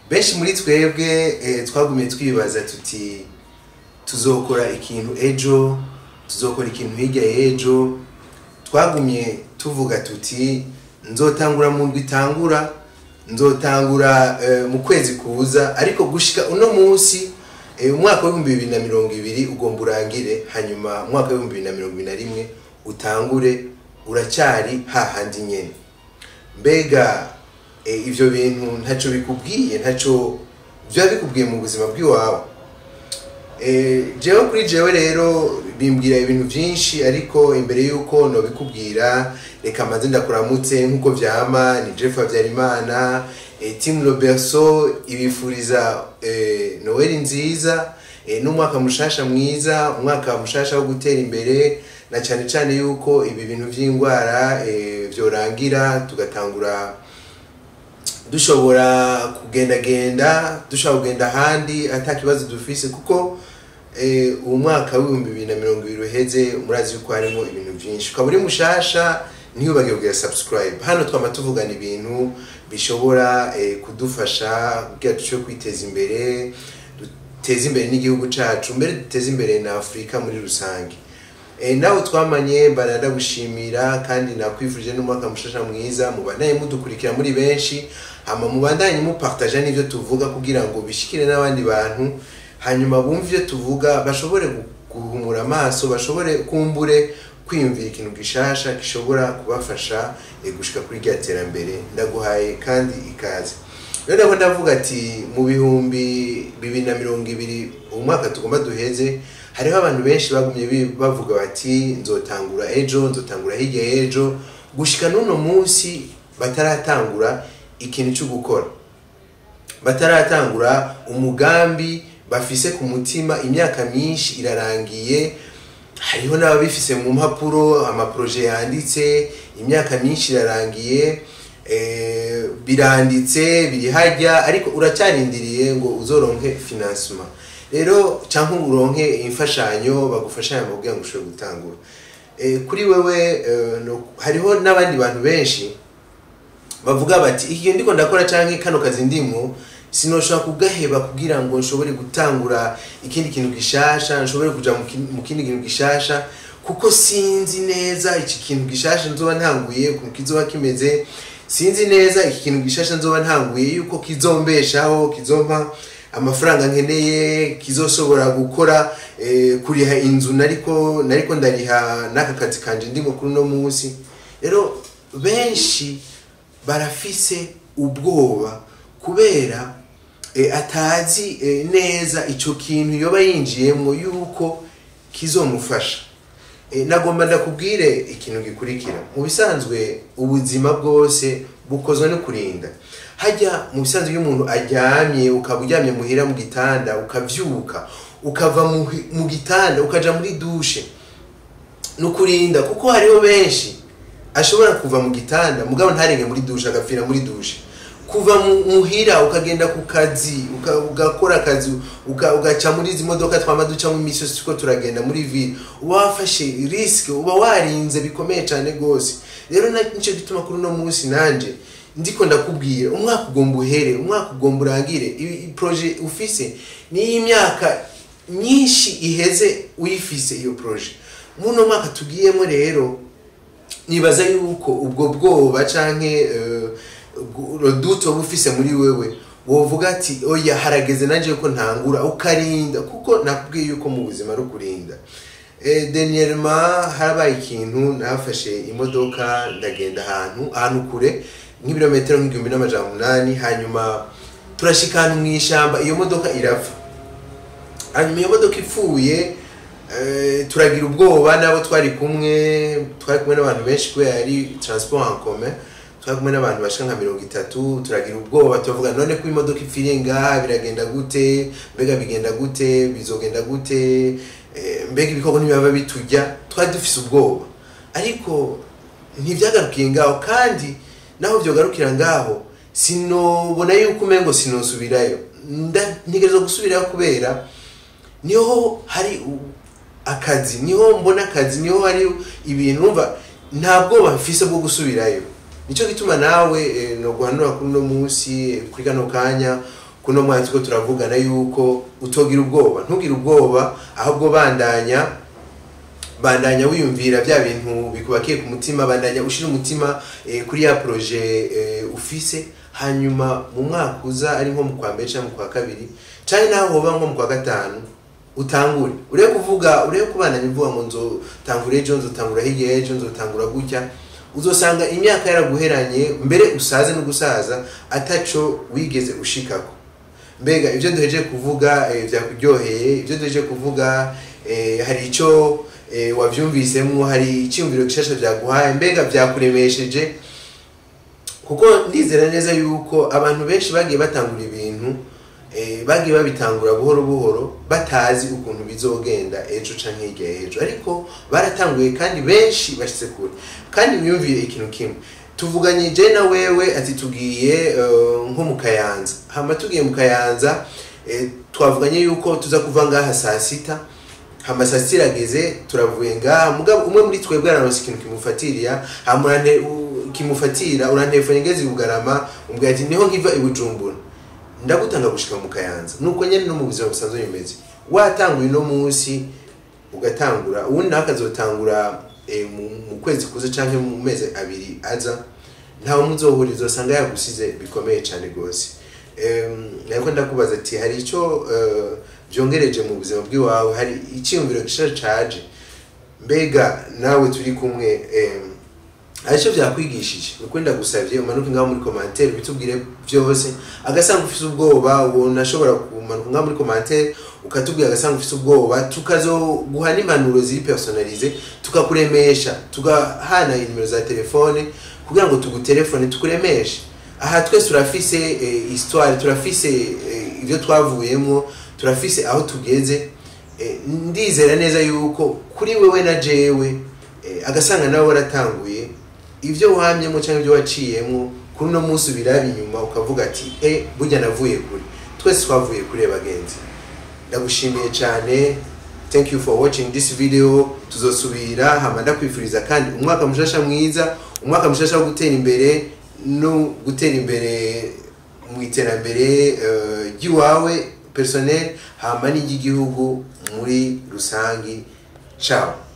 benshi muri twebwe eh, twagumye twibaza tuti tuzokora ikintu ejo tuzokora ikintu hirya y'ejo twagumye tuvuga tuti nzotangura mu ndwi itangura nzotangura eh, mu kwezi kuza ariko gushika uno munsi eh, umwaka w'ibihumbi bibiri na mirongo ibiri ugomba urangire hanyuma umwaka w'ibihumbi bibiri na mirongo ibiri na rimwe utangure uracyari hahandi nyene mbega eh, ivyo bintu ntaco bikubwiye ntaco vyaba bikubwiye mu buzima bw'iwawe Eh, jewe kuri jewe rero bimbwira ibintu byinshi ariko imbere y'uko nobikubwira reka maze ndakuramutse nk'uko vyama ni jeff habyarimana eh, team roberso ibifuriza eh, noel nziza eh, n'umwaka mushasha mwiza umwaka mushasha wo gutera imbere na cyane cyane yuko ibi bintu by'indwara eh, vyorangira tugatangura dushobora kugendagenda dushobora kugenda ahandi ata kibazo dufise kuko eh, uwo mwaka w'ibihumbi bibiri na mirongo ibiri uheze murazi yuko harimo ibintu byinshi ukaba uri mushasha ntiyubage kugira subscribe hano twama tuvugana ibintu bishobora eh, kudufasha kugira dushobore kwiteza imbere duteze imbere n'igihugu cacu mbere duteze imbere na afurika muri rusange Eh, nawe twamanye mbana ndagushimira kandi nakwifurije n'umwaka mushasha mwiza mubandanye mudukurikira muri benshi hama mubandanye mupartaja n'ivyo tuvuga kugira ngo bishikire n'abandi bantu hanyuma bumve ivyo tuvuga bashobore gu- guhumura amaso bashobore kumbure kwiyumvira ikintu gishasha gishobora kubafasha eh, gushika kuri rya terambere ndaguhaye kandi ikaze rero ndabona ndavuga ati mu bihumbi bibiri na mirongo ibiri umwaka tugomba duheze hariho abantu benshi bagumye bi- bavuga bati nzotangura ejo nzotangura hirya y'ejo gushika n'uno munsi bataratangura ikintu cyo gukora bataratangura umugambi bafise ku mutima imyaka myinshi irarangiye hariho n'ababifise mu mpapuro amaproje yanditse imyaka myinshi irarangiye eh, biranditse biri hajya ariko uracyarindiriye ngo uzoronke financement rero cyangwa uronke imfashanyo bagufashanya mu kugira ngo ushobore gutangura Eh, kuri wewe eh, no- hariho n'abandi bantu benshi bavuga bati iki ndiko ndakora canke kano kazi ndimwo sinoshobora kugaheba kugira ngo nshobore gutangura ikindi kintu gishasha nshobore kuja mu kin- mu kindi kintu gishasha kuko sinzi neza iki kintu gishasha nzoba ntanguye ukuntu kizoba kimeze sinzi neza iki kintu gishasha nzoba ntanguye yuko kizombeshaho kizompa amafaranga nkeneye kizoshobora gukora eh, kuriha inzu nariko nariko ndariha n'aka kazi kanje ndimo kuri uno munsi rero benshi barafise ubwoba kubera eh, atazi eh, neza ico kintu yoba yinjiyemwo yuko kizomufasha Eh, nagomba ndakubwire ikintu gikurikira mu bisanzwe ubuzima bwose bukozwe no kurinda hajya mu bisanzwe iyo umuntu aryamye ukaba uryamye muhira mu gitanda ukavyuka ukava mu, mu gitanda ukaja muri dushe ni ukurinda kuko hariho benshi ashobora kuva mu gitanda mugabo ntarenge muri dushe agapfira muri dushe kuva mu- muhira ukagenda ku kazi uka- ugakora akazi uka- ugaca muri izi modoka twama ducamo imisi yose turiko turagenda muri ville uba wafashe risike uba warinze bikomeye cyane rwose rero na- nico gituma kuri uno munsi nanje ndiko ndakubwira umwaka ugomba uhere umwaka ugomba urangire i- i- proje ufise niyo imyaka myinshi iheze uyifise iyo proje muno mwaka tugiyemo rero nibaza yuko ubwo bwoba canke eh, gu- roduto uba ufise muri wewe wovuga ati oya harageze nanje yuko ntangura ukarinda kuko nakubwiye yuko mu buzima ari ukurinda Eh, dernièrement harabaye ikintu nafashe imodoka ndagenda ahantu ahantu kure nk'ibirometero nk'igihumbi n'amajana umunani hanyuma turashika ahantu mu ishamba iyo modoka irapfa hanyuma iyo modoka ipfuye eh, turagira ubwoba n'abo twari kumwe twari kumwe n'abantu benshi kubera yari transport en commun twari kumwe n'abantu bashika nka mirongo itatu turagira ubwoba turavuga none ko imodoka ipfiriye ngaha biragenda gute mbega bigenda gute bizogenda gute eh, mbega ibikoko ntibaba bitujya twari dufise ubwoba ariko ntivyagarukiye ngaho kandi naho vyogarukira ngaho sinobona yuko umengo sinosubirayo Nda- ntegerezwa gusubirayo kubera niho hari u- akazi niho mbona akazi niho hari ibintu numva nta bwoba mfise bwo gusubirayo nicyo gituma nawe eh, no guhanura kuri uno munsi eh, kuri kano kanya kuno mwanya turiko turavugana yuko utogira ubwoba ntugire ubwoba ahubwo bandanya bandanya wiyumvira bya bintu bikubakiye ku mutima bandanya ushira umutima eh, kuri ya proje eh, ufise hanyuma mu mwaka uza ari nko mu kwa mbere cyangwa mu kwa kabiri cyane naho hoba nko mu kwa gatanu utangure urebe kuvuga urebe kubandanya uvuga ngo nzotangura ejo nzotangura hirya ejo nzotangura gutya uzosanga imyaka yaraguheranye mbere usaze no gusaza ataco wigeze ushikako mbega ibyo duheje kuvuga eh, byakuryoheye ibyo duheje kuvuga eh, hari icyo eh, wavyumvisemo hari icyumviro gishasha byaguhaye mbega byakuremesheje kuko ndizera neza yuko abantu benshi bagiye batangura ibintu eh, bagiye babitangura buhoro buhoro batazi ukuntu bizogenda ejo canke hirya y'ejo ariko baratanguye kandi benshi bashitse kure kandi mwiyumviye ikintu kimwe tuvuganye je na wewe ati tugiye eh, nko mu kayanza hama tugiye mu kayanza eh, twavuganye yuko tuza kuva ngaha saa sita hama saa sita irageze turavuye ngaha mugabo umwe muri twebwe araronse ikintu kimufatiriya hama urante- u- kimufatira urantelefone ngeze i bugarama umbwira ati niho nkiva i bujumbura ndagutanga gushika mu kayanza nuko nyene no mu buzima busanzwe bimeze watanguye uno munsi ugatangura ubundi nawe akazotangura eh, mu, mu kwezi kuze canke mu mezi abiri aza ntawe muzohurira uzosanga yagusize bikomeye cane rwose Em, nariko ndakubaza ati hari ico eh, vyongereje mu buzima bw'iwawe hari icyiyumviro gishaje caje mbega nawe turi kumwe em, hari icyo byakwigishije nuko ndagusavye umanuke ngaho muri commentaire bitubwire byose agasanga ufise ubwoba ubona ashobora kumanuka ngaho muri commentaire ukatubwira agasanga ufise ubwoba tukazoguha n'impanuro ziri personalize tukakuremesha tugahana inimero za telefone kugira ngo tugutelefone tukuremeshe aha twese turafise eh, histoire turafise eh, ibyo twavuyemo turafise aho tugeze eh, ndizera neza yuko kuri wewe na jewe eh, agasanga nawe waratanguye ibyo wamyemo cyangwa ibyo waciyemo kuri uno munsi ubiraba inyuma ukavuga ati e burya navuye kure twese twavuye kure bagenzi ndagushimiye cyane thank you for watching this video tuzosubira hama ndakwifuriza kandi umwaka mushasha mwiza umwaka mushasha wo gutera imbere no gutera imbere mu iterambere eh, ry'iwawe personnel hama n'iry'igihugu muri rusangi ciao